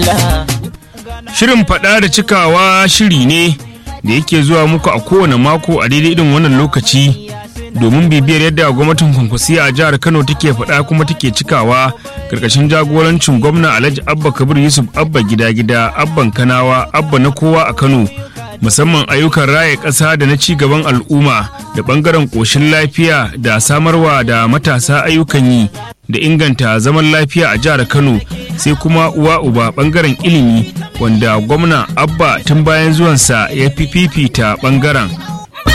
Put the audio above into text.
Shirin faɗa da cikawa shiri ne da yake zuwa muku a kowane mako a daidai irin wannan lokaci domin bibiyar yadda gwamnatin kwankwasiya a jihar Kano take faɗa kuma take cikawa karkashin jagorancin gwamna Alhaji Abba Kabir Yusuf Abba gida gida Abban Kanawa Abba na kowa a Kano musamman ayyukan raya ƙasa da na ci gaban al'umma da ɓangaren ƙoshin lafiya da samarwa da matasa ayyukan yi da inganta zaman lafiya a jihar Kano sai kuma uwa uba ɓangaren ilimi wanda gwamna Abba tun bayan zuwansa ya fi fifita ɓangaren